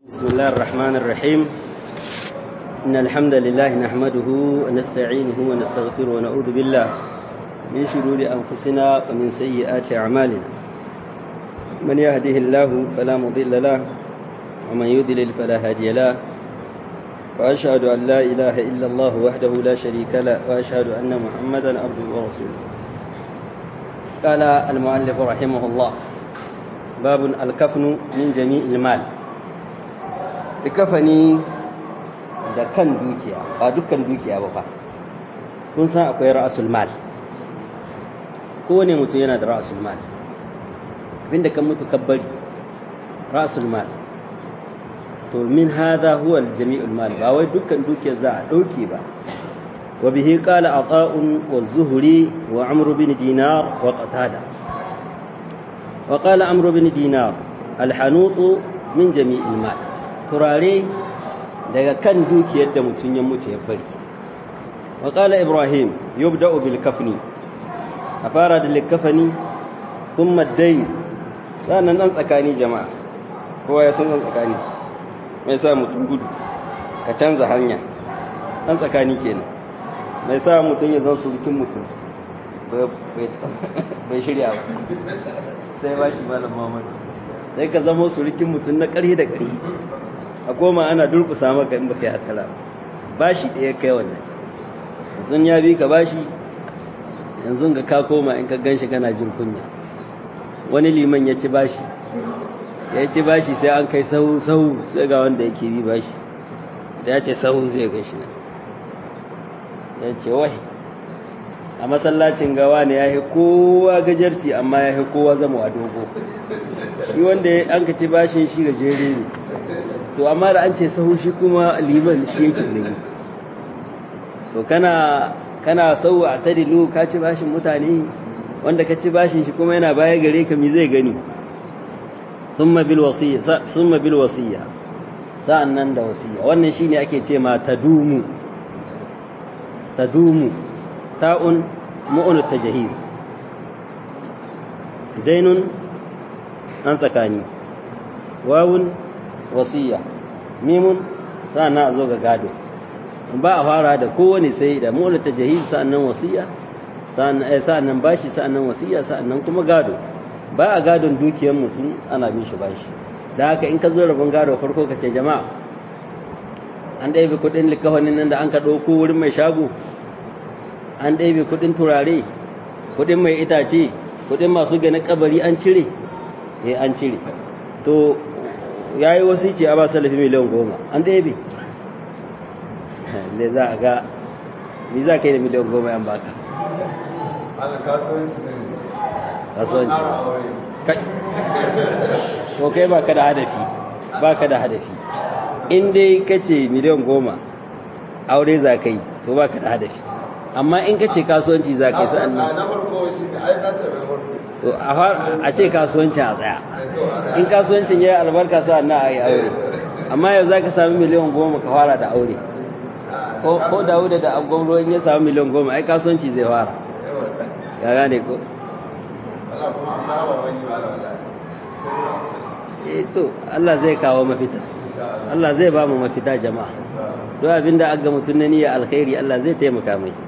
بسم الله الرحمن الرحيم إن الحمد لله نحمده ونستعينه ونستغفره ونعوذ بالله من شرور أنفسنا ومن سيئات أعمالنا من يهده الله فلا مضل له ومن يضلل فلا هادي له وأشهد أن لا إله إلا الله وحده لا شريك له وأشهد أن محمدا عبده ورسوله قال المؤلف رحمه الله باب الكفن من جميع المال kafani da kan dukiya ba dukkan dukiya ba fa kun san akwai ra'asul mal kowane mutum yana da ra'asul mal abinda kan mutu kabbari ra'asul mal to min hadha huwa jami'ul mal ba wai dukkan dukiyar za a dauke ba wa bihi qala ata'un wa zuhri wa amr bin dinar wa qatada wa qala amr bin dinar al-hanutu min jami'il mal turare daga kan dukiyar da mutum ya mutu ya bari wa qala ibrahim yubda'u bil kafni a fara da likafani thumma ad-dayn sanan dan tsakani jama'a kowa ya san dan tsakani mai sa mutum gudu ka canza hanya dan tsakani kenan mai sa mutum ya zan surukin mutum bai shirya ba sai ba shi malam Muhammad sai ka zama surukin mutum na ƙarhi da ƙarhi a koma ana durkusa maka in baka yi hakala bashi ɗaya kai wannan yanzu ya bi ka bashi yanzu ga ka koma in ka ganshi kana jin kunya wani liman ya ci bashi ya ci bashi sai an kai sahu sahu sai ga wanda yake bi bashi da ya ce sahu zai gan shi nan ya ce wai a masallacin gawa ne ya yi kowa gajarci amma ya yi kowa zama a dogo shi wanda an ka ci bashin shi gajere ne to amma da an ce sahu shi kuma liman shi yake ne to kana kana sau a tadilu ka ci bashin mutane wanda ka ci bashin shi kuma yana baya gare ka mi zai gani thumma bil wasiyya thumma bil wasiyya sa'annan da wasiyya wannan shine ake ce ma tadumu tadumu ta'un mu'un tajhiz dainun an tsakani wawun wasiya mimun sa'annan a zo ga gado ba a fara da kowane sai da mola ta jahiz sa'annan wasiya sa'annan bashi sa'annan wasiya sa'annan kuma gado ba a gadon dukiyar mutum ana bin shi bashi da haka in ka zo rabon gado farko ka ce jama'a an ɗaibe kuɗin likafanin nan da an ka ɗauko wurin mai shago an ɗaibe kuɗin turare kuɗin mai itace kuɗin masu ganin kabari an cire eh an cire to ya yi wasu ce a ba salafi miliyan goma an ɗaya bi ne za a ga ni za ka yi da miliyan goma yan baka kasuwanci kai to kai ba ka da hadafi ba ka da hadafi in dai ka ce miliyan goma aure za ka yi to ba ka da hadafi amma in ka ce kasuwanci za ka yi sa'an nan to a ce kasuwancin a tsaya in kasuwancin ya yi albarka sa na a yi aure amma yau za ka sami miliyan goma ka fara da aure ko dawuda da gwamro in ya sami miliyan goma ai kasuwanci zai fara ya gane ko eh to Allah zai kawo mafita su Allah zai ba mu mafita jama'a don abinda aga mutum na niyya alkhairi Allah zai taimaka mai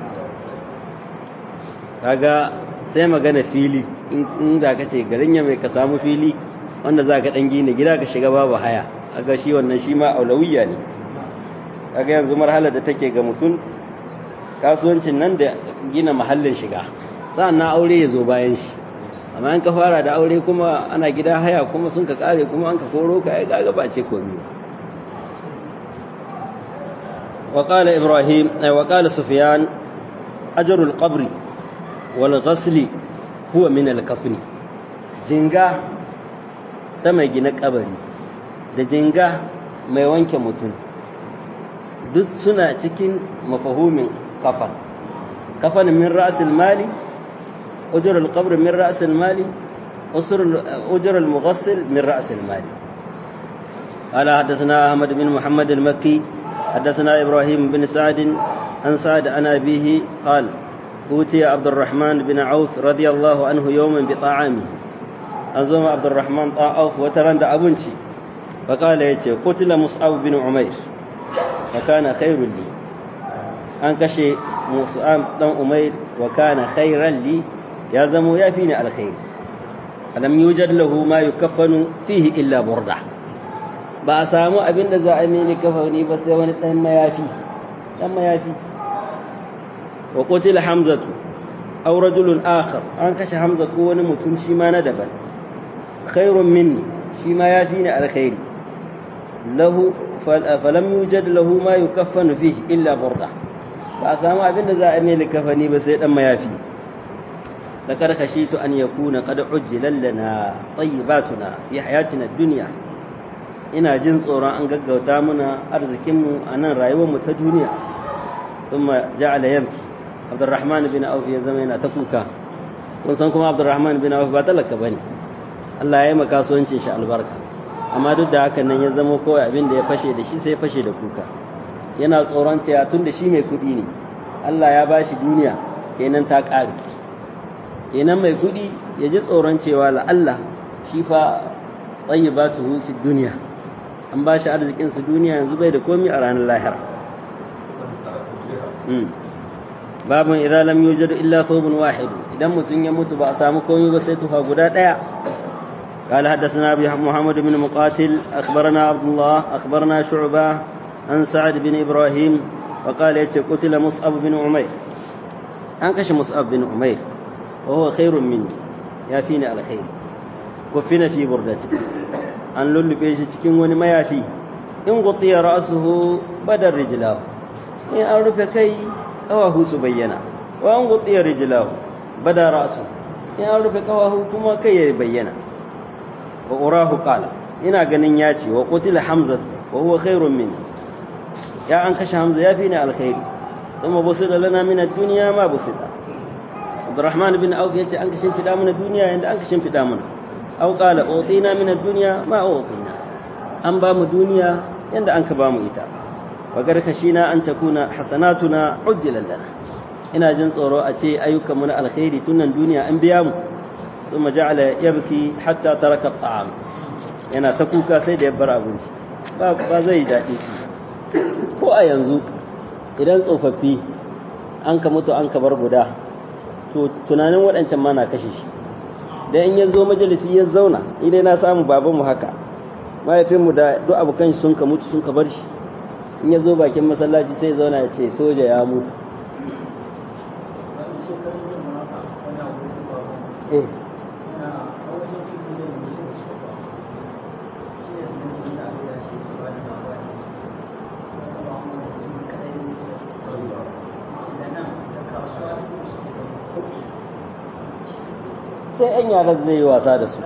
kaga sai magana fili in da ka ce garin ya mai ka samu fili wanda za ka ɗan gina gida ka shiga babu haya aga shi wannan shi ma aulawiyya ne kaga yanzu marhalar da take ga mutum kasuwancin nan da gina mahallin shiga sa'an na aure ya zo bayan shi amma in ka fara da aure kuma ana gida haya kuma sun ka kare kuma an ka koro ka ai kaga ba ce komi wa qala ibrahim ay wa qala sufyan ajrul qabri wal ghasli huwa min al-kafni jinga ta mai gina kabari da jinga mai wanke mutum duk suna cikin mafahumin kafan kafan min ra'sil mali ujur al-qabr min ra'sil mali ujur al-mughassil min ra'sil mali قال حدثنا أحمد بن محمد المكي حدثنا إبراهيم بن سعد عن سعد عن أبيه قال أوتي عبد الرحمن بن عوف رضي الله عنه يوما بطعامه an zo ma abdurrahman ɗan auf wata ran da abinci فقال يتي قتل مصعب بن عمير فكان خير لي an kashe musa'am dan umair wa kana khairan li ya zamo ya fi ni alkhairi alam yujad lahu ma yukaffanu fihi illa burda ba a samu abin da za a mini kafani ba sai wani dan mayafi dan mayafi wa qutila hamzatu aw rajulun akhar an kashe hamza ko wani mutum shi ma na daban khairun minni shi ma ya fi ni alkhairi lahu falam yujad lahu ma yukaffanu fihi illa burda ba a samu abin da za a mai likafani ba sai dan mayafi da karkashitu an yakuna qad ujjila lana tayyibatuna fi hayatina dunya ina jin tsoron an gaggauta muna arzikin mu a nan rayuwar mu ta duniya thumma ja'ala yabki Abdurrahman bin Auf ya zama yana ta kuka kun san kuma Abdurrahman bin Auf ba talaka bane Allah ya yi maka kasuwancin shi albarka amma duk da haka nan ya zama kawai abin da ya fashe da shi sai ya fashe da kuka yana tsoron cewa tun da shi mai kuɗi ne Allah ya bashi duniya kenan ta ƙare kenan mai kuɗi ya ji tsoron cewa la Allah shi fa tsayi ba tu fi duniya an ba shi arzikin su duniya yanzu bai da komi a ranar lahira babun idan lam yujadu illa thawbun wahid idan mutum ya mutu ba a samu komi ba sai tufa guda ɗaya قال حدثنا ابي محمد بن مقاتل اخبرنا عبد الله اخبرنا شعبه عن سعد بن ابراهيم وقال يتي قتل مصعب بن عمير an kashe mus'ab bin umair wa huwa khairun minni ya fi ni alkhairi kufina fi burdati an lullube shi cikin wani mayafi in gutiya ra'suhu badar rijlahu in an rufe kai kawahu su bayyana wa an gutiya rijlahu bada ra'su in an rufe kawahu kuma kai ya bayyana wa urahu qala ina ganin ya ce wa qutila hamza wa huwa khairun minni ya an kashe hamza ya fi ni alkhairi ثم بسط لنا من الدنيا ما بسط عبد الرحمن بن عوف يتي أنك شن في دامنا الدنيا عند أنك شن في دامنا أو قال أعطينا من الدنيا ما أعطينا أن بام الدنيا عند أنك بام إتا وقد خشينا أن تكون حسناتنا عجلا لنا ina jin tsoro a ce ayyukanmu na alkhairi tunan duniya an biya mu sun ja'ala yabki hatta taraka ta'am yana ta kuka sai da ya bar abinci ba zai daɗi ko a yanzu idan tsofaffi an ka mutu an ka bar guda to tunanin waɗancan ma na kashe shi da in ya zo majalisi ya zauna idan na samu babanmu haka mahaifinmu da duk abokan sun ka mutu sun ka bar shi in ya zo bakin masallaci sai zauna ya ce soja ya mutu eh sai 'yan yara zai yi wasa da su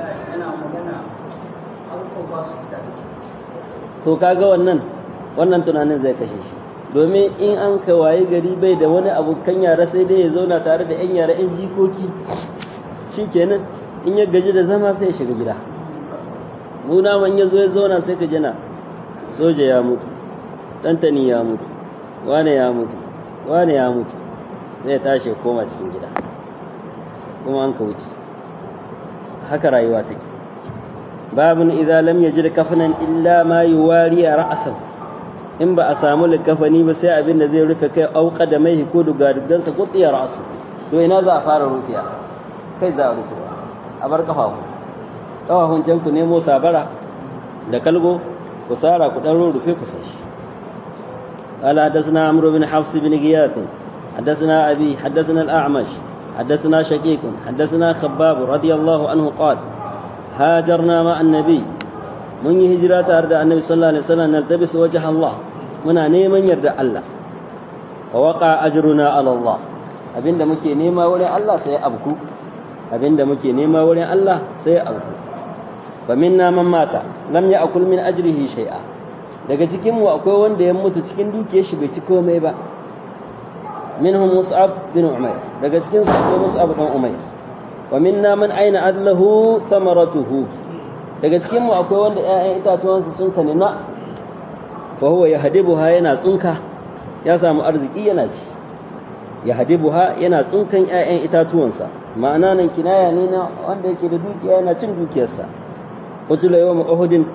to kaga wannan wannan tunanin zai kashe shi domin in an ka waye gari bai da wani abokan yara sai dai ya zauna tare da 'yan yara 'yan jikoki shi kenan in ya gaji da zama sai ya shiga gida muna man ya zo ya zauna sai ka jina soja ya mutu ɗantani ya mutu wane ya mutu wane ya mutu sai ya tashi ya koma cikin gida kuma an ka wuce haka rayuwa take babun idza lam yajid kafanan illa ma yuwari ra'san in ba a samu likafani ba sai abin da zai rufe kai auka da mai ko dugadugansa ko tsiya ra'su to ina za a fara rufiya kai za a rufe a bar kafafu kafafun can ku nemo sabara da kalgo ku sara ku dan rufe ku sashi قال حدثنا عمرو بن حفص بن غياث حدثنا أبي حدثنا الأعمش حدثنا شقيق حدثنا خباب رضي الله عنه قال هاجرنا مع النبي من هجرة أرد النبي صلى الله عليه وسلم نلتبس وجه الله منا نيمن يرد الله ووقع أجرنا على الله abinda muke nema wurin Allah sai abku abinda muke nema wurin Allah sai abku fa minna man mata lam ya'kul min ajrihi shay'a daga cikin mu akwai wanda ya mutu cikin dukiyar shi bai ci komai ba منهم مصعب بن عمير daga cikin su akwai Mus'ab dan Umayr wa minna man aina adlahu thamaratuhu daga cikin mu akwai wanda ƴaƴan itatuwansa sun kanina fa huwa yahdibuha yana tsunka ya samu arziki yana ci yahdibuha yana tsunkan ƴaƴan itatuwansa ma'ana nan kinaya ne na wanda yake da dukiya yana cin dukiyarsa qutila yawm uhudin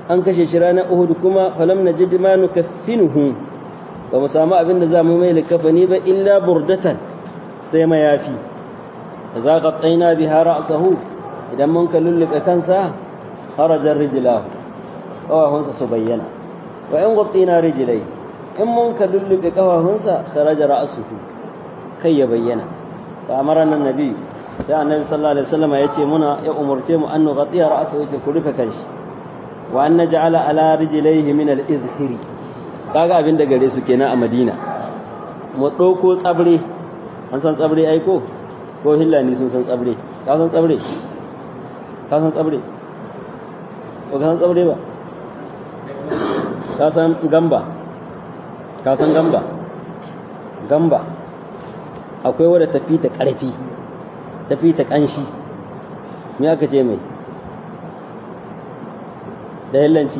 an kashe shi ranar Uhud kuma falam najid ma nukaffinuhu ba mu samu abin da za mu mai likafani ba illa burdatan sai mayafi za ka tsaina biha ra'sahu idan mun ka lullube kansa kharajar rijlahu kawahunsa su bayyana wa in gwatsina rijlai in mun ka lullube kawahunsa kharaja ra'suhu kai ya bayyana fa amara nan nabi sai annabi sallallahu alaihi wasallam ya ce muna ya umurce mu an nughatiya ra'sahu yace ku rufe kanshi wa an naj'ala ala rijlaihi min al-izhiri kaga abin da gare su kenan a Madina mu ɗauko tsabre an san tsabre ai ko ko hillani sun san tsabre ka san tsabre ka san tsabre ko ka san tsabre ba ka san gamba ka san gamba gamba akwai wadda tafi ta ƙarfi tafi ta ƙanshi me aka ce mai da hillanci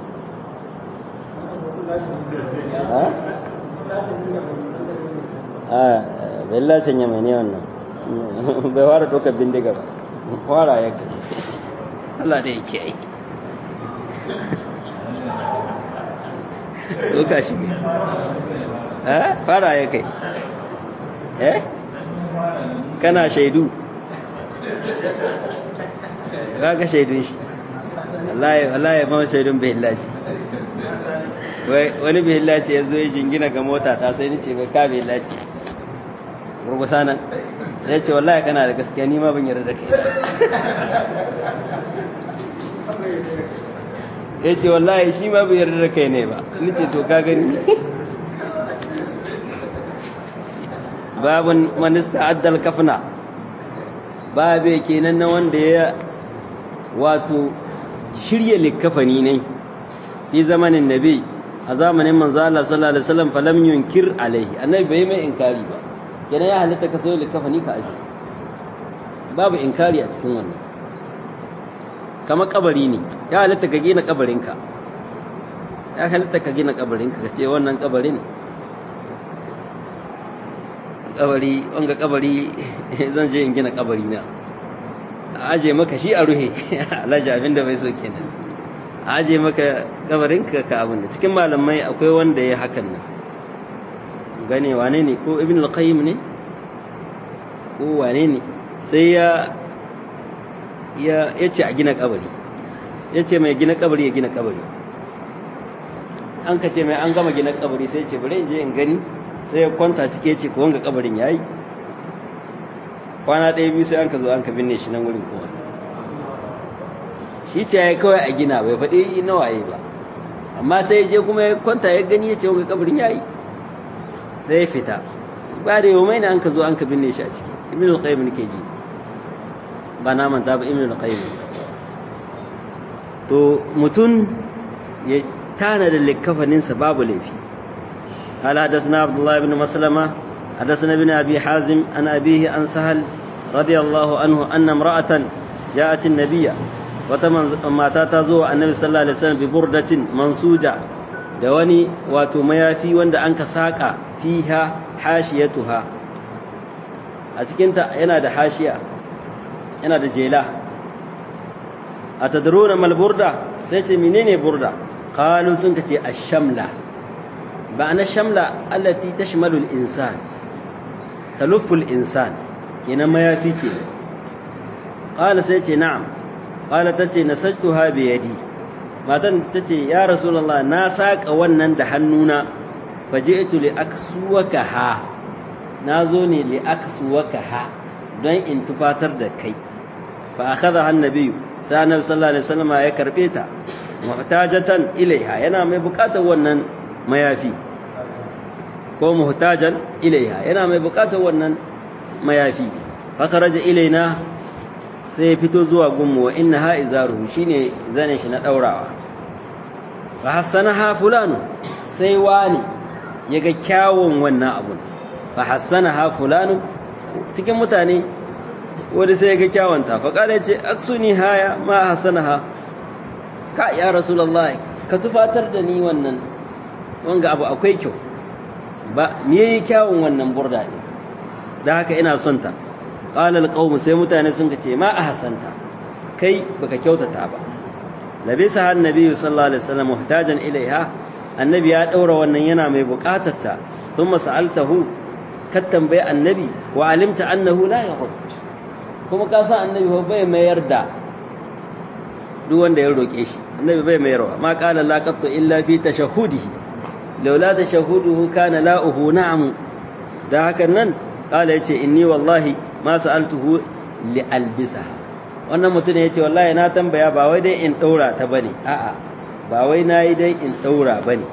a bellacin ya mai ne wannan bai fara ɗaukar bindiga ba fara ya kai Allah da yake yi ɗauka shi ne fara ya kai eh kana shaidu ba ka shaidun shi wallahi ma shaidun bai hillaci wani bai hillaci ya zo ya jingina ga mota ta sai ni ce bai ka bai hillaci gurgusa nan sai ce wallahi kana da gaskiya ni ma ban yarda da kai ya ce wallahi shi ma bai yarda da kai ne ba ni ce to ka gani babun manista addal kafna babe kenan na wanda ya wato shirya likafani ne fi zamanin nabi a zamanin manzo Allah sallallahu alaihi wasallam falam yunkir alaihi annabi bai mai inkari ba kenan ya halitta ka sayo likafani ka aji babu inkari a cikin wannan kama kabari ne ya halitta ka gina kabarinka ya halitta ka gina kabarinka ka ce wannan kabarin kabari wanga kabari zan je in gina kabari na aje maka shi a ruhe alhaji abinda bai so kenan aje maka kabarinka ka abin da cikin malamai akwai wanda ya hakan nan gane wane ne ko ibn al-qayyim ne ko wane ne sai ya ya yace a gina kabari yace mai gina kabari ya gina kabari an ka ce mai an gama gina kabari sai ce bari in je in gani sai ya kwanta cike ce ko wanga kabarin yayi kwana ɗaya biyu sai an ka zo an ka binne shi nan wurin kowa shi ce ya kawai a gina bai faɗi na waye ba amma sai ya je kuma ya kwanta ya gani ya ce wanga kabarin yayi sai ya fita ba da yau mai an ka zo an ka binne shi a ciki ibn al-qayyim nake ji ba na manta ba ibn al-qayyim to mutum ya tana da likafaninsa babu laifi قال حدثنا عبد الله بن مسلمة حدثنا ابن أبي حازم عن أبيه عن سهل رضي الله عنه أن امرأة جاءت النبي وتمن ما تاتزو النبي صلى الله عليه وسلم ببردة منسوجة دواني واتو ميافي وند أنك ساقا فيها حاشيتها أتكنت أنا دا حاشية أنا دا جيلا أتدرون ما البردة سيتي منين بردة قالوا سنكتي الشملة معنى الشملة التي تشمل الإنسان تلف الإنسان كنما يفيك قال سيتي نعم قال تتي نسجتها بيدي ما تتي يا رسول الله ناساك ونن دحنونا فجئت لأكسوكها نازوني لأكسوكها don in tufatar da kai fa akhadha annabi sai annabi sallallahu alaihi wasallam ya karbe ta muhtajatan ilaiha yana mai bukatar wannan mayafi ko muhtajan ilaiha yana mai bukatar wannan mayafi fakaraja ilaina sai ya fito zuwa gunmu wa innaha izaruhu shine zane shi na daurawa fa hassanaha fulanu sai wani yaga kyawun wannan abun fa hassanaha fulanu cikin mutane wani sai yaga kyawunta fa kada ce aksuni haya ma hassanaha ka ya rasulullahi ka tufatar da ni wannan wanga abu akwai kyau ba me yayi kyawun wannan burda ne da haka ina son ta qala alqawm sai mutane sun ce ma ahsanta kai baka kyautata ba labisa annabi sallallahu alaihi wasallam muhtajan ilaiha annabi ya daura wannan yana mai bukatarta thumma sa'altahu ka tambayi annabi wa alimta annahu la yahud kuma ka san annabi ba bai mayar da duk wanda ya roke shi annabi bai mayarwa ma qala la qattu illa fi tashahhudihi laula tashahhuduhu kana la'uhu na'am da hakan nan qala yace inni wallahi ma sa'altuhu li albisaha wannan mutum ya ce wallahi na tambaya ba wai dai in daura ta bane a'a ba wai nayi dai in daura bane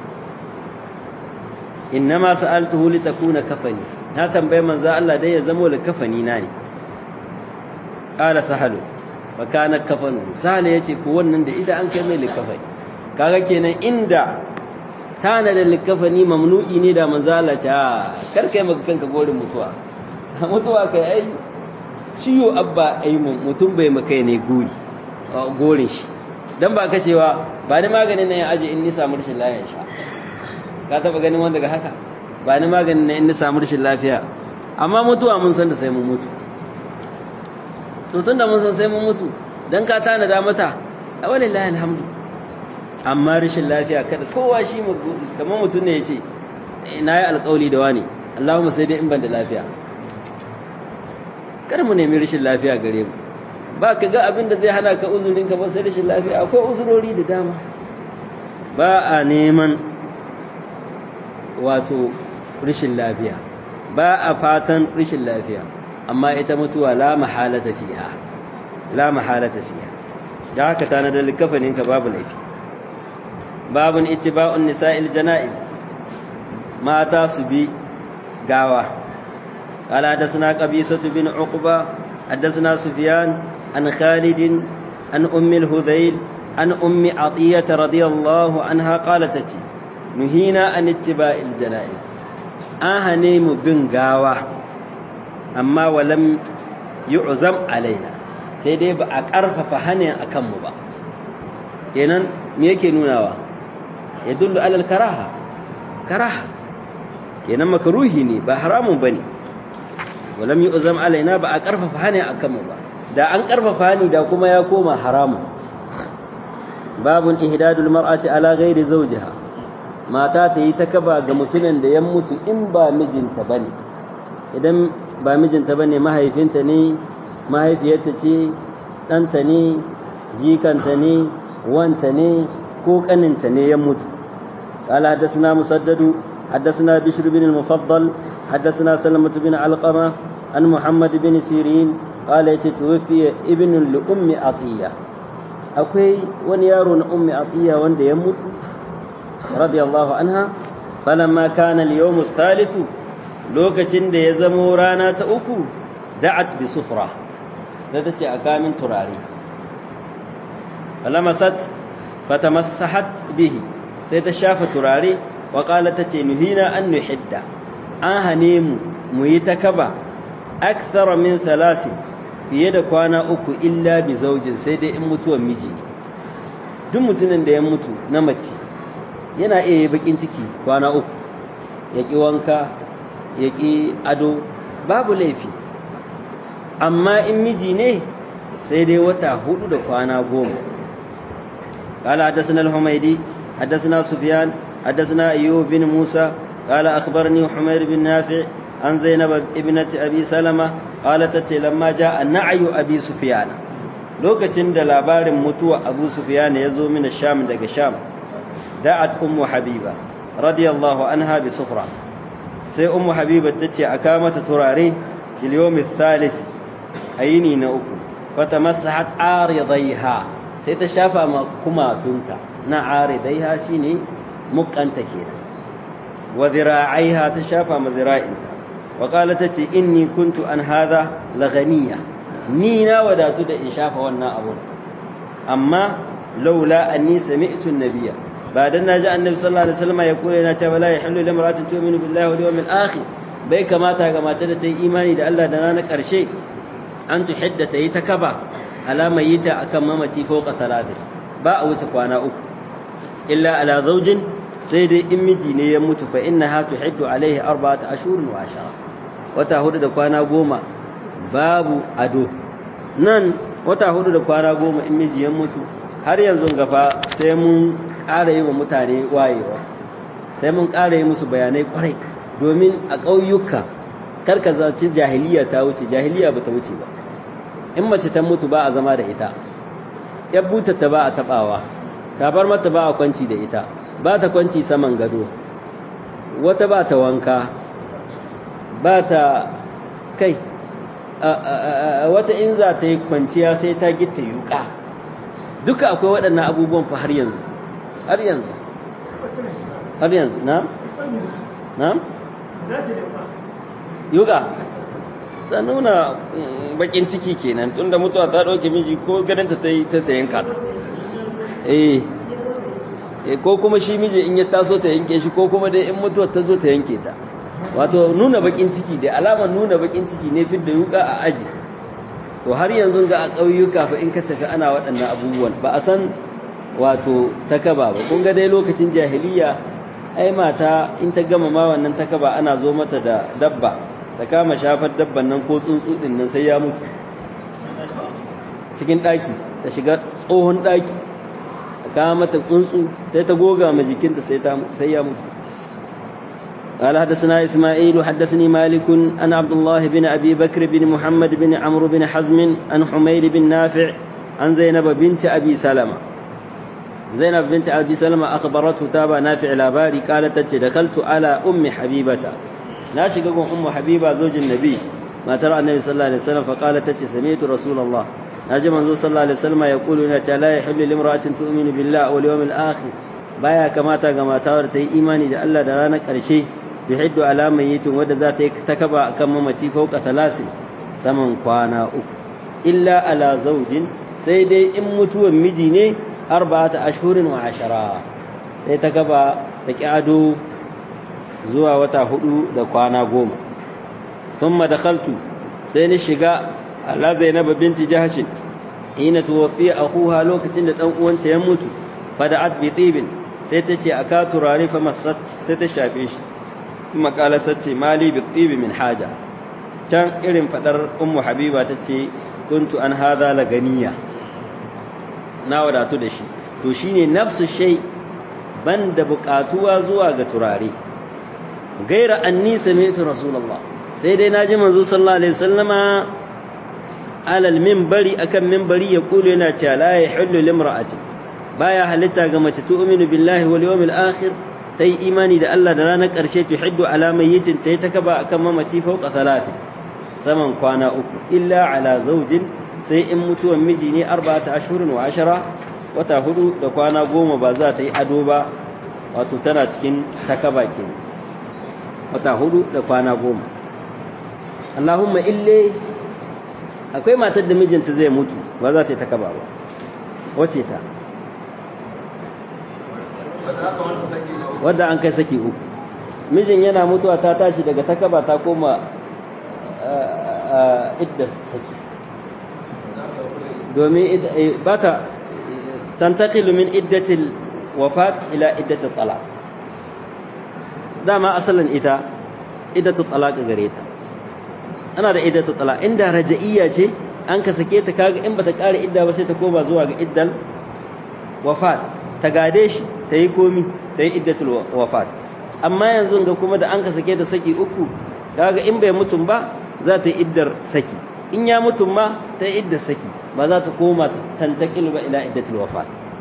innama sa'altuhu li takuna kafani na tambaye manzo Allah dai ya zamo li kafani na ne qala sahalu wa kana kafanu sahal yace ko wannan da idan an kai mai li kafani kaga kenan inda tana da li kafani mamnu'i ne da manzo Allah ce a kar kai maka kanka gorin mutuwa mutuwa kai ai ciwo abba ai mutum bai maka ne gori gorin shi dan ba ka cewa ba ni maganin nan ya aje in ni samu rashin lafiya sha ka taba ganin wanda ga haka ba ni maganin nan in ni samu rashin lafiya amma mutuwa mun san da sai mun mutu to tunda mun san sai mun mutu dan ka tana da mata walillahi alhamdu amma rashin lafiya kada kowa shi kamar mutum ne yace na yi alƙawli da wani Allahumma sai dai in ban da lafiya kar mu nemi rashin lafiya gare mu ba ka ga abin da zai hana ka uzurinka ba sai rashin lafiya akwai uzurori da dama ba a neman wato rashin lafiya ba a fatan rashin lafiya amma ita mutuwa la mahalata fiha la mahalata fiha da haka tana da likafanin ka babu laifi babun ittiba'un nisa'il janaiz mata su bi gawa قال حدثنا قبيصة بن عقبة حدثنا سفيان عن خالد عن أم الهذيل عن أم عطية رضي الله عنها قالت نهينا عن اتباع الجنائز أهنيم بن غاوة أما ولم يعزم علينا sai dai ba a ƙarfafa hannun a kanmu ba kenan me yake nunawa ya dullu alal karaha karaha kenan makaruhi ne ba haramun ba ne walam yi uzam alaina ba a ƙarfafa hannun a kanmu ba da an ƙarfafa ni da kuma ya koma haramun babun ihdadul mar'ati ala ghairi zawjiha mata ta yi ta kaba ga mutumin da ya mutu in ba mijinta bane idan ba mijinta bane mahaifinta ne mahaifiyarta ce ɗanta ne jikanta ne wanta ne ko ƙaninta ne ya mutu قال حدثنا مسدد حدثنا بشر بن المفضل حدثنا سلمة بن علقمة عن محمد بن سيرين قال توفي ابن لأم عطية akwai wani yaro na ummi atiya wanda ya mutu radiyallahu anha falamma kana al-yawm ath lokacin da ya zamo rana ta uku da'at bi sufra da tace a kamin turare falamasat fatamassahat bihi sai ta shafa turare wa qala tace nuhina an nuhidda an hane mu mu yi ta kaba akthara min thalathin fiye da kwana uku illa bi zaujin sai dai in mutuwan miji duk mutumin da ya mutu na mace yana iya yi bakin ciki kwana uku ya ƙi wanka ya ƙi ado babu laifi amma in miji ne sai dai wata hudu da kwana goma قال حدثنا الحميدي حدثنا سفيان حدثنا أيوب بن موسى قال أخبرني حمير بن نافع عن زينب ابنة أبي سلمة قالت لما جاء نعي أبي سفيان lokacin da labarin mutuwa Abu Sufyan ya zo min Sham daga Sham da'at ummu Habiba radiyallahu anha bi sufra sai ummu Habiba tace aka mata turare fil yawm thalith ayini na uku fatamassahat aridaiha sai ta shafa ma kumatunta na aridaiha shine mukanta kenan wa dhira'aiha ta shafa ma zira'inta wa qalat tace inni kuntu an hadha laghaniya ni na wadatu da in shafa wannan abun amma laula anni sami'tu an-nabiyya ba dan naji annabi sallallahu alaihi wasallam ya kula yana cewa la yahillu limra'atin tu'minu billahi wal yawmil akhir bai kamata ga mace da ta yi imani da Allah da ranar karshe an tuhidda ta yi ta kaba alama yi ta akan mamaci fawqa talata ba a wuce kwana uku illa ala zawjin sai dai in miji ne ya mutu fa innaha tuhiddu alaihi arba'ata ashhurin wa ashara wata hudu da kwana goma babu ado nan wata hudu da kwana goma in miji ya mutu har yanzu gafa sai mun ƙara yi wa mutane wayewa sai mun ƙara yi musu bayanai kwarai domin a ƙauyuka karka zaci jahiliya ta wuce jahiliya ba ta wuce ba in mace ta mutu ba a zama da ita ya buta ta ba a taɓawa tabar mata ba a kwanci da ita ba ta kwanci saman gado wata ba ta wanka ba ta kai wata in za ta yi kwanciya sai ta gita yuka duka akwai waɗannan abubuwan fa har yanzu har yanzu har yanzu na? na? yuka ta nuna bakin ciki kenan tunda mutuwa ta ɗauke miji ko ganinta ta yi ta yanka ta eh ko kuma shi miji in ya taso ta yanke shi ko kuma dai in mutuwa ta zo ta yanke ta wato nuna bakin ciki da alamar nuna bakin ciki ne fidda yuka a aji to har yanzu ga a ƙauyuka fa in ka tafi ana waɗannan abubuwan ba a san wato takaba ba kun ga dai lokacin jahiliya ai mata in ta gama ma wannan takaba ana zo mata da dabba ta kama shafar dabban nan ko tsuntsu din nan sai ya mutu cikin ɗaki ta shiga tsohon ɗaki ta kama mata tsuntsu sai ta goga ma jikinta sai ya mutu قال حدثنا إسماعيل حدثني مالك عن عبد الله بن أبي بكر بن محمد بن عمرو بن حزم عن حميد بن نافع عن زينب بنت أبي سلمة زينب بنت أبي سلمة أخبرته تابع نافع الأباري قالت دخلت على أم حبيبة ناشق أم حبيبة زوج النبي ما ترى النبي صلى الله عليه وسلم فقالت سمعت رسول الله ناجم منذ صلى الله عليه وسلم يقول لا يحل لامرأة تؤمن بالله واليوم الآخر baya kamata ga mata wadda ta yi imani da Allah da ranar ƙarshe tuhiddu ala mayyitin wadda za ta yi takaba akan mamaci fauka talasin saman kwana uku illa ala zaujin sai dai in mutuwan miji ne arba'ata ashhurin wa ashara sai ta gaba ta ki ado zuwa wata hudu da kwana goma thumma dakhaltu sai ni shiga ala zainab binti jahsh hina tuwaffiya akhuha lokacin da dan uwanta ya mutu fada'at bi tibin sai ta ce aka turare fa masat sai ta shafe shi kuma kala sace mali bi tibi min haja can irin fadar ummu habiba ta ce kuntu an hadha la ganiya na wadatu da shi to shine nafsu shay banda buƙatuwa zuwa ga turare gaira anni sami'tu rasulullah sai dai naji manzo sallallahu alaihi wasallama alal minbari akan minbari ya kulu yana cewa la yahillu limra'atin baya halitta ga mace tu'minu billahi wal yawmil akhir tai imani da Allah da ranar ƙarshe tuhiddu ala mayyitin tai ta kaba akan mamaci fauka salati saman kwana uku illa ala zaujin sai in mutuwan miji ne arba'ata ashhurin wa ashara wata hudu da kwana goma ba za ta yi ado ba wato tana cikin takaba ke wata hudu da kwana goma Allahumma ille akwai matar da mijinta zai mutu ba za ta yi takaba ba wace ta wadda an kai saki uku mijin yana mutuwa ta tashi daga takaba ta koma idda saki domin ba ta tantakilu min iddatil wafat ila iddatil talaq dama asalin ita iddatul talaq gare ta ana da iddatul talaq inda raja'iyya ce an ka sake ta kaga in bata kare idda ba sai ta koma zuwa ga iddal wafat ta gade shi ta yi komi ta yi iddatul wafat amma yanzu ga kuma da an ka sake ta saki uku kaga in bai mutum ba za ta yi iddar saki in ya mutum ma ta yi iddar saki ba za ta koma tantakil ba ila iddatul wafat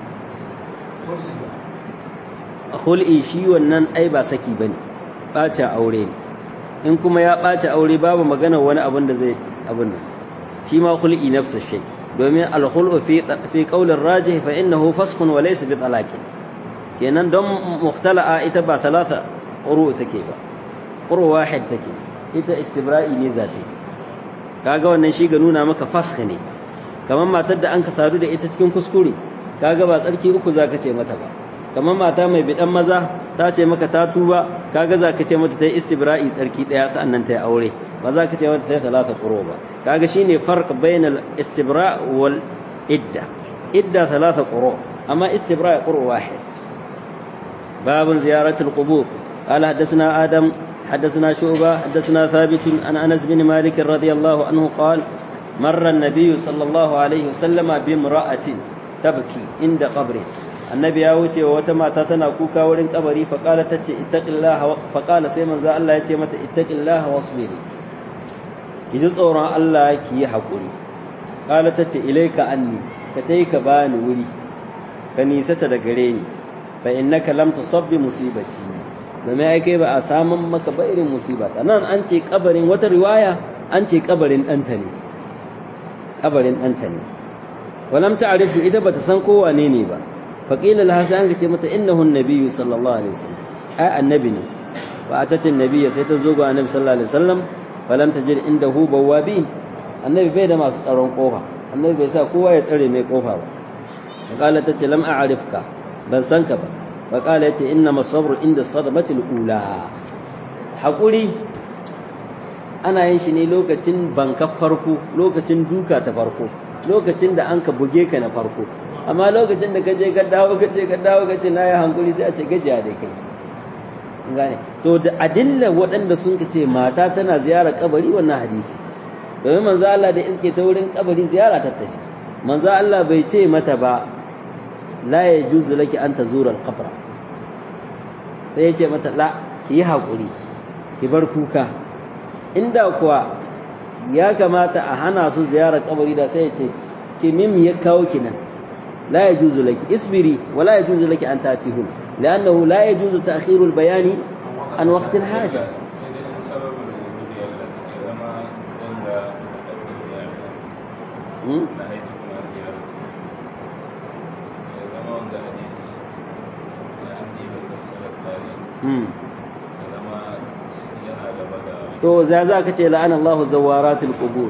hul'i shi wannan ai ba saki bane ɓace aure ne in kuma ya ɓace aure babu magana wani abin da zai abin nan shi ma hul'i nafsu shay domin al-khul'u fi fi qawlir rajih fa innahu faskhun wa laysa bi talaqin kenan don mukhtala'a ita ba talata quru take ba quru wahid take ita istibra'i ne zata kaga wannan shi ga nuna maka fasakh ne kamar matar da an ka sadu da ita cikin kuskure kaga ba tsarki uku zaka ce mata ba kamar mata mai bidan maza ta ce maka ta tuba kaga zaka ce mata ta yi istibra'i tsarki daya sa'annan ta yi aure ba za ka ce mata ta yi talata quru ba kaga shine farq bainal istibra' wal idda idda talata quru amma istibra' quru wahid باب زيارة القبور قال حدثنا آدم حدثنا شعبة حدثنا ثابت عن أنس بن مالك رضي الله عنه قال مر النبي صلى الله عليه وسلم بامرأة tabki inda qabri annabi ya wuce wa wata mata tana kuka wurin kabari fa qala tace ittaqillaha fa qala sai manzo Allah ya ce mata ittaqillaha wasbiri ki ji tsoron Allah ki yi hakuri qala tace ilaika anni ka tai ka bani wuri ka nisata da gare ni fa innaka lam tusabbi musibati domin ai kai ba a samun maka ba irin musiba nan an ce kabarin wata riwaya an ce kabarin ɗanta ne kabarin ɗanta ne walam ta'rifu ita bata san ko wane ne ba faqila laha sai an ce mata innahu an-nabiyyu sallallahu alaihi wasallam ai annabi ne fa atati an-nabiyya sai ta zo ga annabi sallallahu alaihi wasallam falam tajid indahu bawabin annabi bai da masu tsaron kofa annabi bai sa kowa ya tsare mai kofa ba faqala tace lam a'rifka ban san ka ba faqala yace inna masabru inda sadmati al-ula hakuri ana yin shi ne lokacin banka farko lokacin duka ta farko lokacin da an ka buge ka na farko amma lokacin da ka je ka dawo ka ce ka dawo ka ce na yi hankuli sai a ce gajiya da kai gane to da adilla waɗanda sun ka ce mata tana ziyara kabari wannan hadisi domin manzo Allah da iske ta wurin kabari ziyara ta tafi manzo Allah bai ce mata ba la yajuzu laki an tazura al-qabra sai ya ce mata la ki yi hakuri ki bar kuka inda kuwa ya kamata a hana su ziyarar kabari da sai ya ce ki mim ya kawo ki nan la yajuzu laki isbiri wa la yajuzu laki an tatihun li'annahu la yajuzu ta'khirul bayani an waqtil haja to za za ka ce la'an Allah zawaratul qubur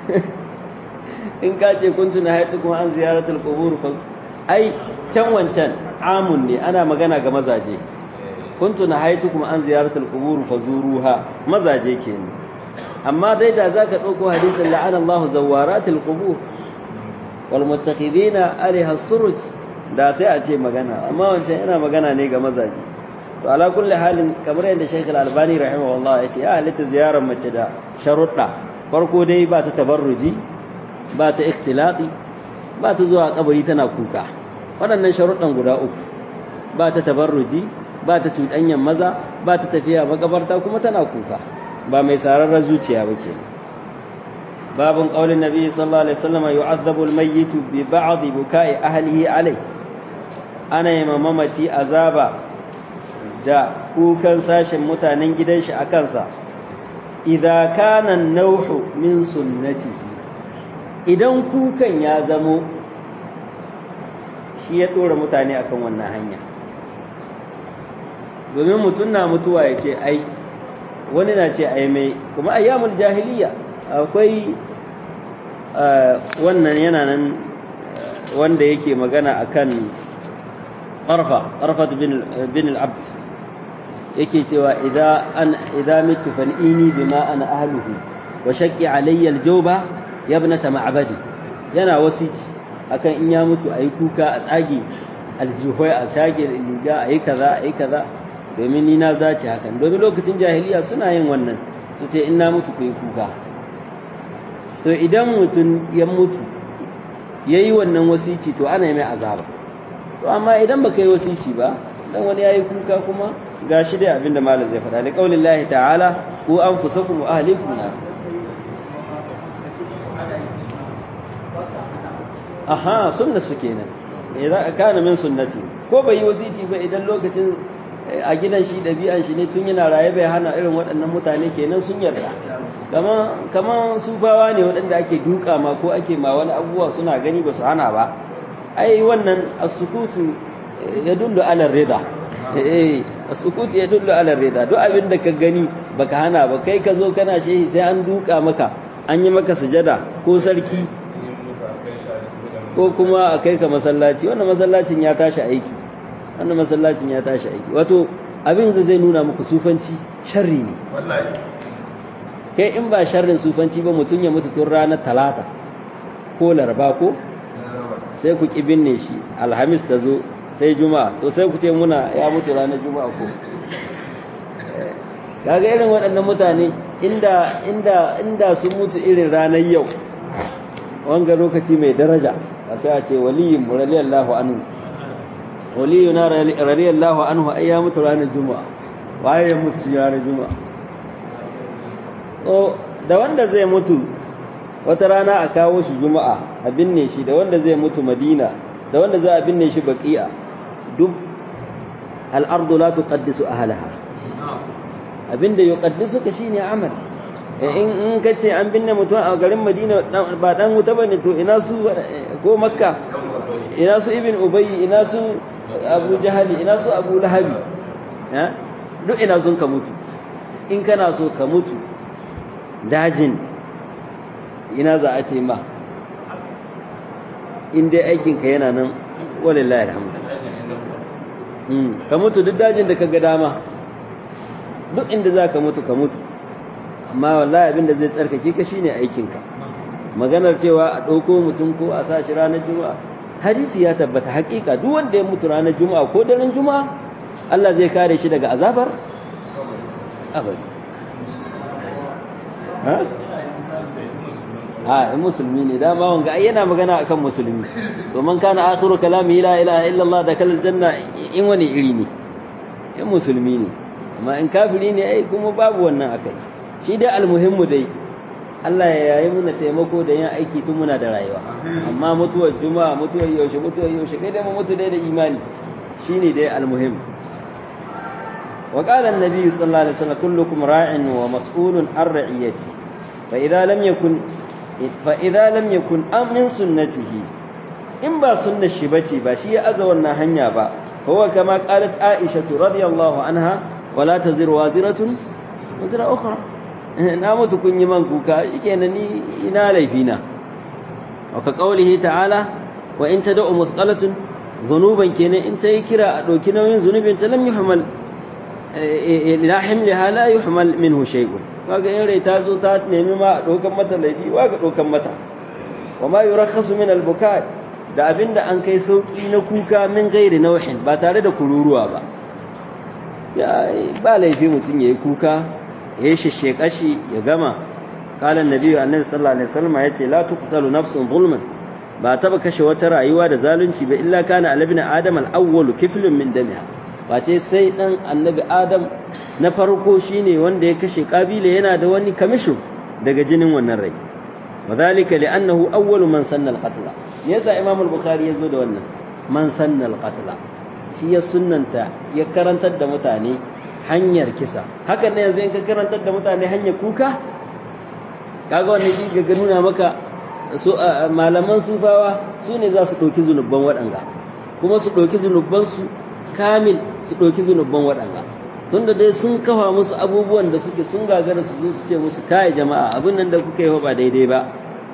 in ka ce kuntu na haitu kuma an ziyaratul qubur fa ai can wancan amun ne ana magana ga mazaje kuntu na haitu kuma an ziyaratul qubur fa zuruha mazaje kenan amma dai da zaka dauko hadisin la'an Allah zawaratul qubur wal muttakhidina alaiha suruj da sai a ce magana amma wancan yana magana ne ga mazaje to ala kulli halin kamar yadda Sheikh Al-Albani rahimahullah ya ce ya halitta ziyarar mace da sharuɗa farko dai ba ta tabarruji ba ta ikhtilati ba ta zuwa kabari tana kuka waɗannan sharuɗan guda uku ba ta tabarruji ba ta cuɗanyan maza ba ta tafiya makabarta kuma tana kuka ba mai sararrar zuciya ba ke babun qaulin nabi sallallahu alaihi wasallam yu'adhabu al-mayyit bi ba'd buka'i ahlihi alai ana yi mamaci azaba da kukan sashen mutanen gidan shi a kansa idza kana nauhu min sunnatihi idan kukan ya zamo shi ya dora mutane akan wannan hanya domin mutum na mutuwa ya ce ai wani na ce ai mai kuma ayyamul jahiliya akwai wannan yana nan wanda yake magana akan ƙarfa ƙarfa bin al-abd yake cewa idza mitu fal'ini bima ana ahluhu wa shaqqi alayya al-jawba ya ibnata ma'badi yana wasici akan in ya mutu ayi kuka a tsage aljihoi a shage liga ayi kaza ayi kaza domin ni na zaci hakan domin lokacin jahiliya suna yin wannan su ce in na mutu ku yi kuka to idan mutum ya mutu yayi wannan wasici to ana yi mai azaba to amma idan baka yi wasici ba dan wani yayi kuka kuma gashi dai abinda malam zai faɗa da kaulin lahi ta'ala ku anfusakum wa ahlikum nar aha sunna su kenan idan kana min sunnati ko bai yi wasiti ba idan lokacin a gidan shi ɗabi'an shi ne tun yana raye bai hana irin waɗannan mutane kenan sun yarda kaman kaman sufawa ne waɗanda ake duka ma ko ake ma wani abubuwa suna gani ba su hana ba ai wannan as-sukutu yadullu ala rida eh as-sukutu yadullu ala rida duk abin da ka gani baka hana ba kai ka zo kana shehi sai an duka maka an yi maka sujada ko sarki ko kuma a kai ka masallaci wannan masallacin ya tashi aiki wannan masallacin ya tashi aiki wato abin da zai nuna muku sufanci sharri ne kai in ba sharrin sufanci ba mutum ya mutu tun ranar talata ko laraba ko sai ku ƙi binne shi alhamis ta zo sai juma'a to sai ku ce muna ya mutu ranar juma'a ko kaga irin waɗannan mutane inda inda inda sun mutu irin ranar yau wanga lokaci mai daraja a sai a ce waliyin mu radiyallahu anhu waliyuna radiyallahu anhu ai ya mutu ranar juma'a waye ya mutu ranar juma'a so da wanda zai mutu wata rana a kawo shi juma'a a binne shi da wanda zai mutu madina da wanda za a binne shi baqi'a duk al'ardu la tuqaddisu ahlaha abinda yuqaddisuka shine amal in in kace an binne mutum a garin madina ba dan wuta bane to ina su ko makka ina su ibn ubay ina su abu jahali ina su abu lahabi duk ina sun ka mutu in kana so ka mutu dajin ina za a ce ma in dai aikinka yana nan walillahi alhamdu ka mutu duk dajin da ka ga dama duk inda za ka mutu ka mutu amma wallahi abin da zai tsarkake ka shine aikinka maganar cewa a ɗauko mutum ko a sa shi ranar juma'a hadisi ya tabbata haƙiƙa duk wanda ya mutu ranar juma'a ko daren juma'a Allah zai kare shi daga azabar abadi ha in musulmi ne dama wanga ai yana magana akan musulmi to man kana akhiru kalami la ilaha illallah da kalal janna in wani iri ne in musulmi ne amma in kafiri ne ai kuma babu wannan akai shi dai almuhimmu dai Allah ya yayi muna taimako da yin aiki tun muna da rayuwa amma mutuwar juma'a mutuwar yaushe mutuwar yaushe kai dai mu mutu dai da imani shine dai almuhim وقال النبي صلى الله عليه وسلم كلكم راع ومسؤول عن رعيته فإذا لم يكن فإذا لم يكن من سنته إن با سنة الشبتي با شيء أزونا هنيا با هو كما قالت عائشة رضي الله عنها ولا تزر وازرة وزر أخرى نامت كن يمن كوكا يكينني إنا ليفينا وكقوله تعالى وإن تدعو مثقلة ذنوبا كينا إن تيكرا دوكنا وين ذنوب لم يحمل ila himliha la yuhmal minhu shay'un kaga in rai ta zo ta nemi ma dokan mata laifi wa ga dokan mata wa ma yurakhasu min al-buka da abinda an kai sauki na kuka min gairi nauhin ba tare da kururuwa ba ya ba laifi mutum yayi kuka ya shishe kashi ya gama qala annabi annabi sallallahu alaihi wasallam yace la tuqtalu nafsun zulman ba taba kashe wata rayuwa da zalunci ba illa kana alabna adam al-awwal kiflun min damiha face sai dan annabi adam na farko shine wanda ya kashe kabila yana da wani kamisho daga jinin wannan rai wadhalika li'annahu awwalu man sanna al-qatl yasa imam al-bukhari yazo da wannan man sanna al-qatl shi ya sunnanta ya karantar da mutane hanyar kisa haka ne yanzu in ka karantar da mutane hanyar kuka kaga wannan shi ga nuna maka su malaman sufawa su ne za su ɗauki zunubban waɗanga kuma su ɗauki zunubbansu kamil su ɗauki zunubban waɗanga tunda dai sun kafa musu abubuwan da suke sun gagara su zo su ce musu kai jama'a abin nan da kuka yi ba daidai ba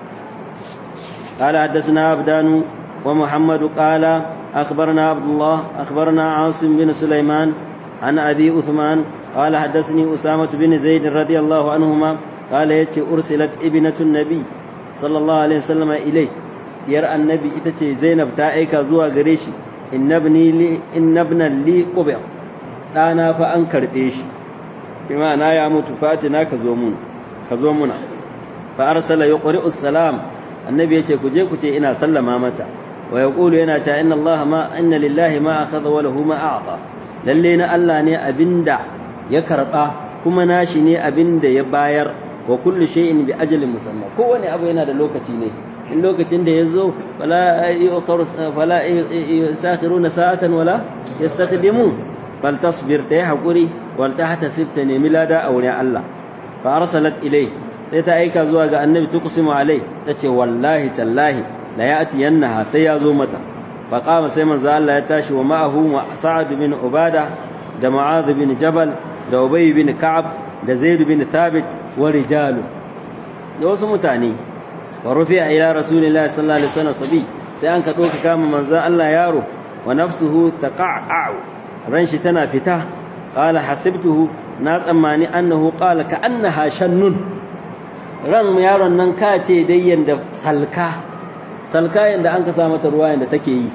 قال حدثنا عبدان ومحمد قال أخبرنا عبد الله أخبرنا عاصم بن سليمان عن أبي أثمان قال حدثني أسامة بن زيد رضي الله عنهما قال يتي أرسلت ابنة النبي صلى الله عليه وسلم إليه يرى النبي إتتي زينب تائك زوا غريشي إن ابني لي إن ابنا لي قبر ɗana fa an karɓe shi bima na ya mutu fatina ka zo mun ka zo muna fa arsala yuqri'u salam annabi yace ku je ku ce ina sallama mata wa yaqulu yana ta inna allaha ma inna lillahi ma akhadha wa lahu ma a'ta lalle na Allah ne abinda ya karba kuma nashi ne abinda ya bayar wa kullu shay'in bi ajalin musamma kowane abu yana da lokaci ne in lokacin da ya zo fala fala yastakhiruna sa'atan wala yastakdimun bal tasbir ta yi haƙuri wal ta hata sifta nemi lada a wurin Allah fa arsalat ilai sai ta aika zuwa ga annabi tuqsimu alai tace wallahi tallahi la ya'ti yannaha sai ya zo mata fa qama sai manzo Allah ya tashi wa ma'ahu sa'ad bin ubada da mu'adh bin jabal da ubay bin ka'ab da zaid bin thabit wa rijalu da wasu mutane wa rufi'a ila rasulillahi sallallahu alaihi wasallam sabi sai an ka doka kama manzo Allah yaro wa nafsuhu taqa'u ran shi tana fita qala hasibtuhu na tsammani annahu qala ka annaha shannun ran yaron nan ka ce dai yanda salka salka yanda an ka sa mata ruwa yanda take yi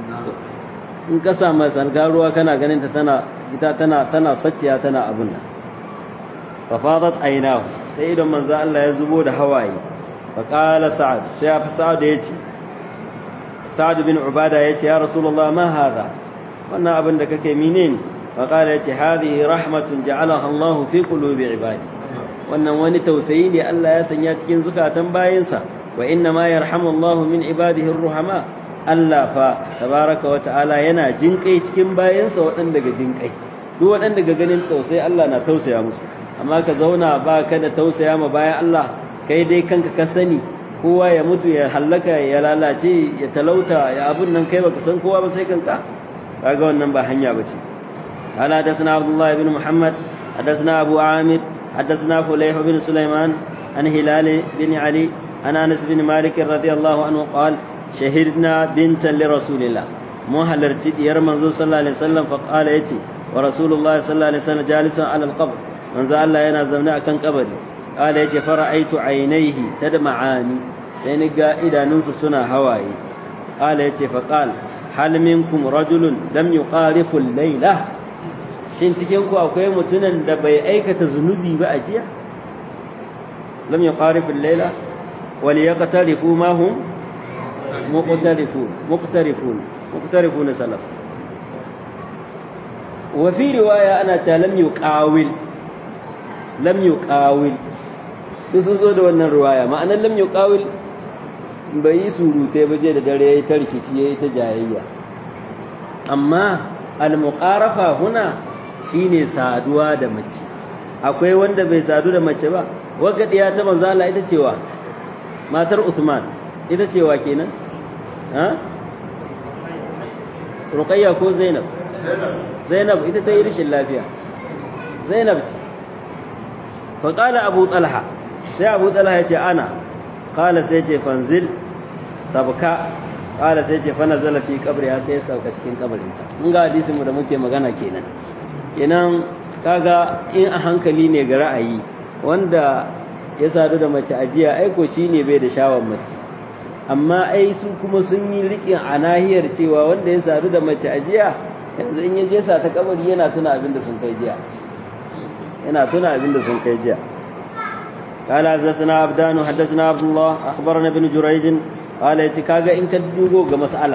in ka sa mai salka ruwa kana ganin ta tana ita tana tana sacciya tana abun nan fa fadat aynahu sai idan manzo Allah ya zubo da hawaye fa qala sa'ad sai ya sa'ad ya ce sa'ad bin ubada yace ya rasulullah ma hadha wannan abin da kake menene fa qala yace hadhihi rahmatun ja'alaha Allah fi qulubi ibadi wannan wani tausayi ne Allah ya sanya cikin zukatan bayinsa wa inna ma yarhamu Allah min ibadihi ar-ruhama Allah fa tabaraka wa ta'ala yana jinkai cikin bayinsa waɗanda ga jinkai duk waɗanda ga ganin tausayi Allah na tausaya musu amma ka zauna ba ka da tausaya ma bayan Allah kai dai kanka ka sani kowa ya mutu ya hallaka ya lalace ya talauta ya abun nan kai baka san kowa ba sai kanka kaga wannan ba hanya bace قال حدثنا عبد الله بن محمد حدثنا أبو عامر حدثنا فليح بن سليمان عن هلال بن علي عن أنس بن مالك رضي الله عنه قال شهدنا بنتا لرسول الله مو هلرتي ديار منزول صلى الله عليه وسلم فقال يتي ورسول الله صلى الله عليه وسلم جالس على القبر منزل الله ينا زمنا أكن قبري قال يتي فرأيت عينيه تدمعان سينقى إذا ننس سنة هواي قال يتي فقال هل منكم رجل لم يقارف الليلة shin cikin ku akwai mutumin da bai aikata zunubi ba a jiya lam yuqarifu al-layla wal yaqtarifu ma hum muqtarifun muqtarifun muqtarifun salaf wa fi riwaya ana ta lam yuqawil lam yuqawil duk sun zo da wannan riwaya ma'anar lam yuqawil bai yi surutai ba je da dare yayi ta rikici yayi ta jayayya amma al-muqarafa huna shine saduwa da mace akwai wanda bai sadu da mace ba wagga diya ta manzo Allah ita cewa matar Uthman ita cewa kenan ha Ruqayya ko Zainab Zainab ita ta yi rishin lafiya Zainab ce fa qala Abu Talha sai Abu Talha ya ce ana qala sai ce fanzil sabka qala sai ce fa nazala fi qabriha sai sauka cikin kabarinta mun ga hadisin mu da muke magana kenan kenan kaga in a hankali ne ga ra'ayi wanda ya sadu da mace ajiya aiko shine bai da shawar mace amma ai su kuma sun yi riƙin a nahiyar cewa wanda ya sadu da mace ajiya yanzu in ya je sa ta kabari yana tuna abin da sun kai jiya yana tuna abin da sun kai jiya قال حدثنا عبدان حدثنا عبد الله اخبرنا ابن جريج قال يتكاغا ان كدوغو ga mas'ala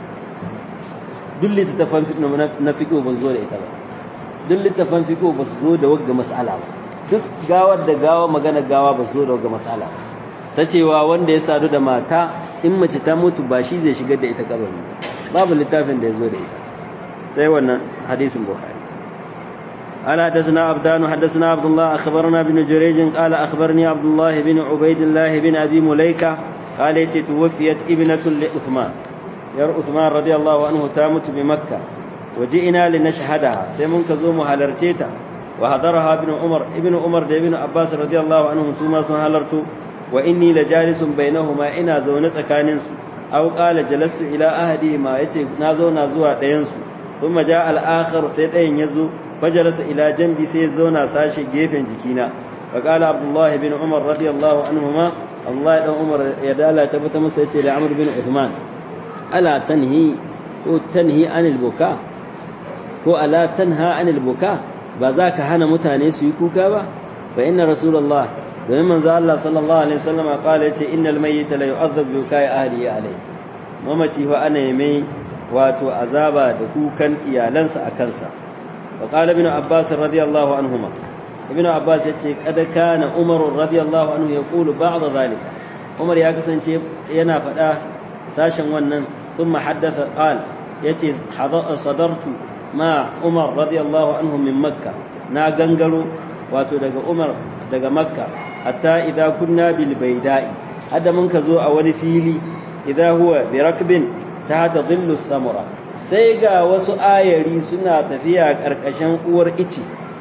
duk littattafan na fiqh ba zo da ita ba duk littafan fiko ba su zo da wagga mas'ala ba duk gawar da gawa magana gawa ba su zo da wagga mas'ala ba ta cewa wanda ya sadu da mata in mace ta mutu ba shi zai shigar da ita kabari babu littafin da ya zo da ita sai wannan hadisin bukhari قال حدثنا عبدان حدثنا عبد الله اخبرنا ابن جريج قال اخبرني عبد الله بن عبيد الله بن ابي مليكه قال توفيت ابنه لعثمان ير عثمان رضي الله عنه تامت بمكه وجئنا لنشهدها sai mun ka zo mu halarce ta wa hadaraha ibn umar ibn umar da ibn abbas radiyallahu anhum su ma sun halarto wa inni la jalisun bainahuma ina zaune tsakanin su aw qala jalastu ila ahadi ma yace na zauna zuwa ɗayan su thumma ja al akhar sai ɗayan yazo fajalasa ila jambi sai ya zauna sashi gefen jikina wa qala abdullah ibn umar radiyallahu anhuma Allah dan umar ya dala tabbata masa yace da amr bin uthman ala tanhi ko tanhi anil buka ko ala tanha anil buka ba za ka hana mutane su yi kuka ba fa inna rasulullah domin manzo Allah sallallahu alaihi wasallam kala yace innal mayyita la yu'adhab bi bukai ahlihi alai mamaci fa ana mai wato azaba da kukan iyalansa a kansa wa qala ibn abbas radiyallahu anhuma ibn abbas yace kad kana umar radiyallahu anhu yaqulu ba'd zalika umar ya kasance yana faɗa sashen wannan thumma haddatha qala yace sadartu ma Umar radiyallahu anhu min Makka na gangaro wato daga Umar daga Makka hatta idza kunna bil baida'i hadda mun ka zo a wani fili idza huwa bi rakbin tahta dhillu samura sai ga wasu ayari suna tafiya karkashin uwar ice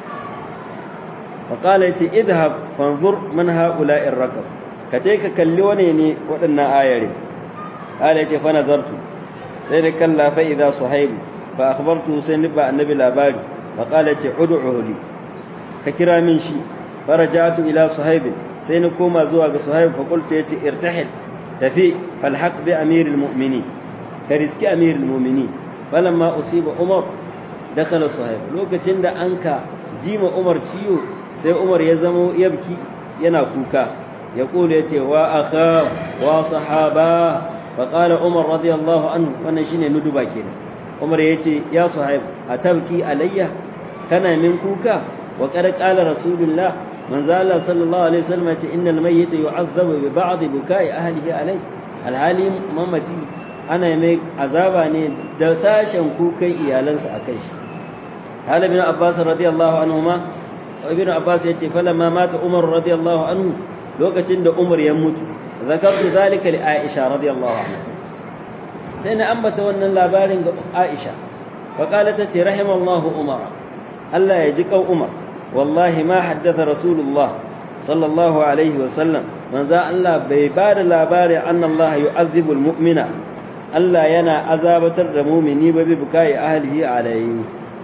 faqala yace idhab fanzur man haula'i rakab ka je ka kalli wane ne waɗannan ayari qala yace fa nazartu sai da kalla fa idza suhaibu fa akhbartu sai ni ba annabi labari fa qala ce ud'uhu li ka kira min shi farajatu ila suhaib sai ni koma zuwa ga suhaib fa qultu yace irtahil tafi falhaq bi amir almu'minin ka riski amir almu'minin falamma usiba umar dakhala suhaib lokacin da anka jima umar ciyo sai umar ya zamo yabki yana kuka ya kula yace wa akha wa sahaba فقال عمر رضي الله عنه وانا شيني ندبا كده عمر يتي يا صاحب أتبكي علي كان من كوكا وقد قال رسول الله من زال صلى الله عليه وسلم إن الميت يعذب ببعض بكاء أهله عليه الحالي ممتي أنا يميك عذاباني دساشا كوكا إيالنس أكيش قال ابن عباس رضي الله عنهما وابن عباس يتي فلما مات عمر رضي الله عنه لوكتين دا عمر يموت ذكرت ذلك لعائشة رضي الله عنها سينا أنبت وأن اللابارين عائشة فقالت رحم الله عمر الله يجيك عمر والله ما حدث رسول الله صلى الله عليه وسلم من ذا الله بيبار لاباري أن الله يعذب المؤمن الله ينا عذابة المؤمنين ببكاء أهله عليه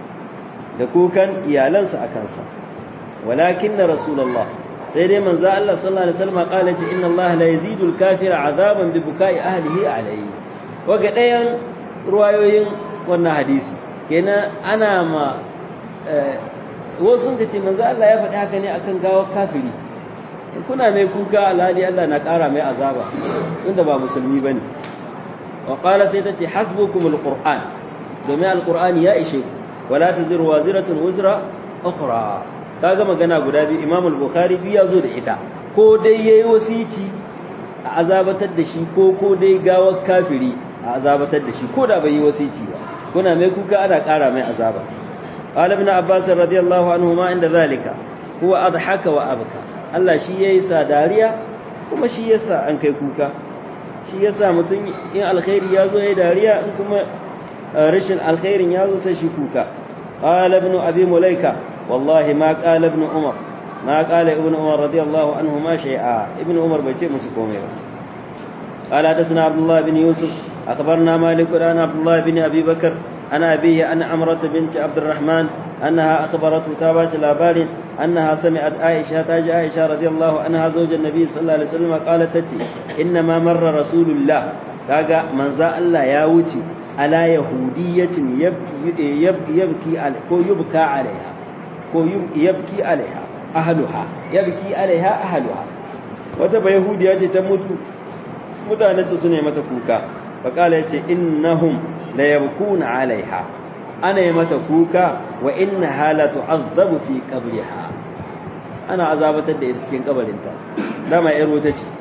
لكوكا إيالنس أكنسا ولكن رسول الله سيدي من ذا الله صلى الله عليه وسلم قالت إن الله لا يزيد الكافر عذابا ببكاء أهله عليه وقد روايين wannan hadisi kenan ana ma wasu sun ce manzo Allah ya faɗi haka ne akan gawar kafiri kuna mai kuka alhali Allah na ƙara mai azaba tunda ba musulmi bane wa qala sai tace hasbukumul qur'an domin alqur'ani ya ishe ku wala taziru waziratun wuzra ukhra kaga magana guda biyu Imam al-Bukhari biyu ya zo da ita ko dai yayi wasici a azabatar da shi ko ko dai gawar kafiri a azabatar da shi ko da bai yi wasici ba kuna mai kuka ana ƙara mai azaba قال ابن عباس رضي الله عنهما عند ذلك هو أضحك وأبكى Allah shi yayi sa dariya kuma shi yasa an kai kuka shi yasa mutum in alkhairi ya zo yayi dariya in kuma rashin alkhairin ya zo sai shi kuka qala ibn abi mulaika wallahi ma qala ibn umar ma qala ibn umar radiyallahu anhu ma shay'a ibn umar bai ce musu komai ba قال حدثنا عبد الله بن يوسف أخبرنا مالك عن عبد الله بن أبي بكر عن أبيه أن عمرة بنت عبد الرحمن أنها أخبرته تابعت الأبار أنها سمعت عائشة تاج عائشة رضي الله عنها زوج النبي صلى الله عليه وسلم قالت تتي إنما مر رسول الله كاغا من ذا الله ياوتي على يهودية يبكي يبكي يبكي على كو يبكى عليها كو يبكي عليها أهلها يبكي عليها أهلها وتبا يهودية تموت مدانة سنة متى كوكا فقال يتي إنهم la yabkuna alaiha ana yi mata kuka wa innaha la tu'azzabu fi qabriha ana azabatar da ita cikin kabarinta dama yar wuta ce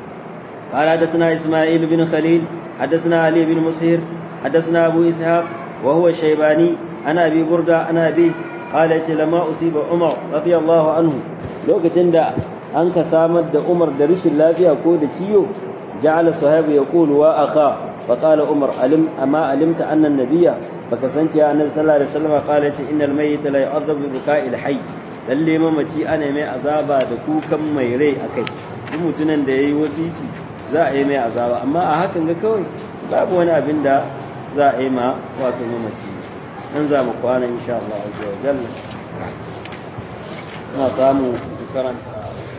قال حدثنا إسماعيل بن خليل حدثنا علي بن مسهر حدثنا أبو إسحاق وهو الشيباني أنا أبي بردة أنا أبي قال لما أصيب عمر رضي الله عنه لو كتند أنك سامد عمر درش الله فيها كود تيو جعل الصحابي يقول وأخا فقال عمر علم أما علمت أن النبي فكسنت يا النبي صلى الله عليه وسلم قال إن الميت لا يعذب ببكاء الحي lalle mamaci ana mai azaba da kukan mai rai akai duk mutumin da yayi wasici za a yi mai azaba amma a hakan ga kawai babu wani abin da za a yi ma wato mamaci nan za mu kwana insha Allah azza wa jalla ina samu karanta